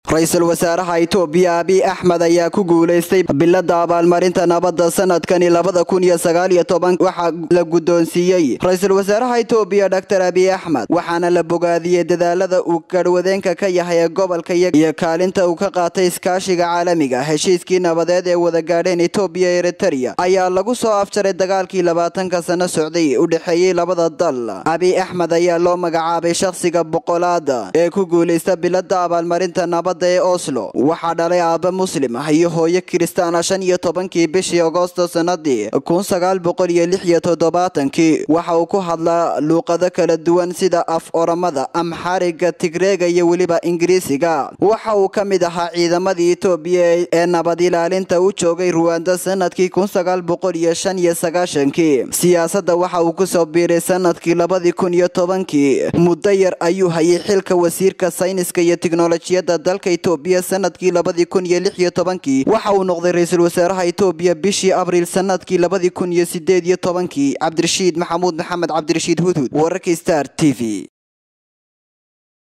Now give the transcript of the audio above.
ra-iisul wasaaraha itoobiya abiy axmed ayaa ku guulaystay bilada abaalmarinta nabadda sanadkani labada kun iyo sagaal iyo toban waxaa la guddoonsiiyey ra-iisul wasaaraha itoobiya doctor abiy axmed waxaana la bogaadiyey dadaalada uu garhwadeenka ka yahay ee gobolka iyo kaalinta uu ka qaatay iskaashiga caalamiga heshiiskii nabadeed ee wada gaadheen itoobiya eritereya ayaa lagu soo afjaray dagaalkii labaatanka sano socday u dhexeeyey labada dal abiy axmed ayaa loo magacaabay shakhsiga boqolaada ee ku guulaysta bilada abaalmarinta nabadda ee oslo waxaa dhalay aaba muslim ah iyo hooyo kiristaana shan iyo tobankii bishii agoosto sanadii kun sagaal boqol iyo lix iyo toddobaatankii waxa uu ku hadlaa luuqado kala duwan sida af oramada amxariga tigreega iyo weliba ingiriisiga waxa uu ka mid ahaa ciidamadii itoobiya ee nabad ilaalinta u joogay ruwanda sanadkii kun sagaal boqol iyo shan iyo sagaashankii siyaasadda waxa uu kusoo biiray sanadkii labadii kun iyo tobankii muddo yar ayuu hayay xilka wasiirka sayniska iyo tiknolojiyadda dalka itoobiya sanadkii labadii kun iyo lix iyo tobankii waxa uu noqday ra-iisul wasaaraha itoobiya bishii abriil sanadkii labadii kun iyo sideed iyo tobankii cabdirashiid maxamuud maxamed cabdirashiid hudhud wararkii star t v